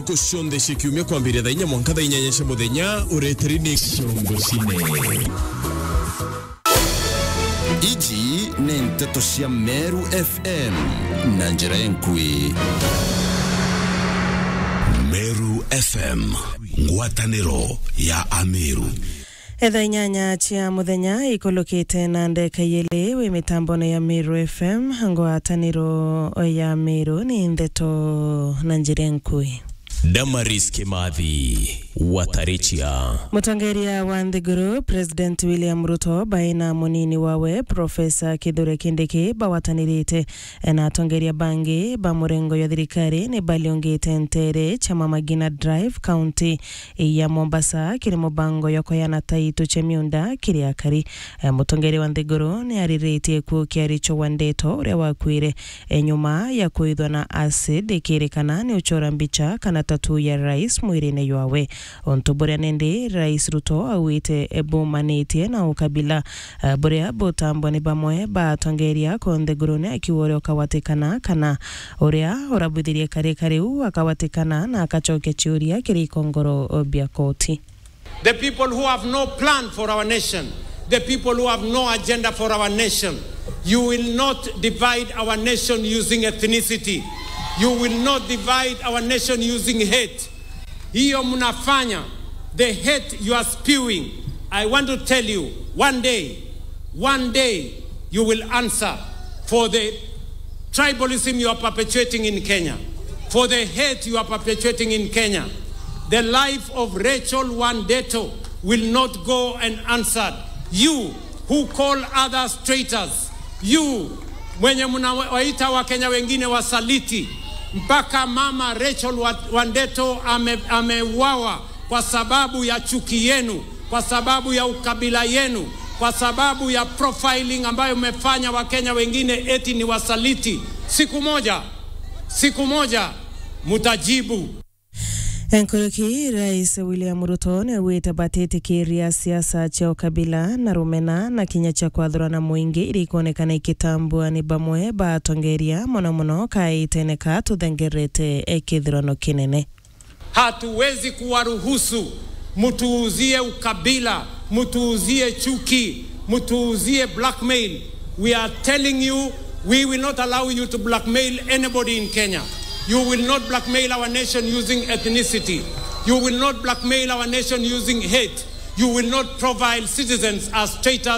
ntuko cionthe cia kiumia kwambĩrĩria thaa inya mwanka thaa inyanya cia mũthenya ũretĩri nĩ ciongo cine iji nĩ nteto cia meru fm na njĩra enkui meru fm ngwatanĩro ya ameru etha inyanya cia muthenya ikulukite na ndeka yeli wi mitambone ya Meru FM ngwataniro ya Meru ni ndeto na njira nkui Damaris Kimathi Watarichia mutongeria wa nthiguru president william ruto baina munini wawe profesa kithure kindiki bawatanirite na atongeria bangi ba murengo ya thirikari ni baliongite ntere chama magina drive county ya mombasa kiri mubango ya koyana taitu cha miunda kiri akari mutongeria wa nthiguru ni ariritie ku kiaricho wa ndeto uria wakwire nyuma ya kuithwa na acid ikirikana ni uchora mbicha kana tatu ya rais mwirine ywawe onto buria nindi rais ruto awite ebumanitie na ukabila uh, buria butambwa ni bamwe batongeria konthegurune akiwa uria ukawatikana kana uria urabwithirie karika riu akawatikana na akachokia ciuria kiri ikongoro bia koti the people who have no plan for our nation, the people who have no agenda for our nation. You will not divide our nation using ethnicity. You will not divide our nation using hate. Hiyo mnafanya, the hate you are spewing. I want to tell you, one day, one day, you will answer for the tribalism you are perpetuating in Kenya, for the hate you are perpetuating in Kenya. The life of Rachel Wandeto will not go unanswered. You who call others traitors, you mwenye mnawaita Wakenya wengine wasaliti, mpaka mama Rachel Wandeto ameuawa ame kwa sababu ya chuki yenu, kwa sababu ya ukabila yenu, kwa sababu ya profiling ambayo mmefanya Wakenya wengine eti ni wasaliti. Siku moja, siku moja mutajibu. Enkoroki Rais William Ruto ni wite batitikiria siasa cia ukabila na rumena na kinya cia kwathurana mwingi iri kuonekana ikitambua ni bamwe batongeria muno muno kaiteneka tuthengerete ekithurano kinene Hatuwezi kuwaruhusu mtuuzie ukabila, mtuuzie chuki, mtuuzie blackmail. We are telling you we will not allow you to blackmail anybody in Kenya. You will not blackmail our nation using ethnicity. You will not blackmail our nation using hate. You will not profile citizens as traitors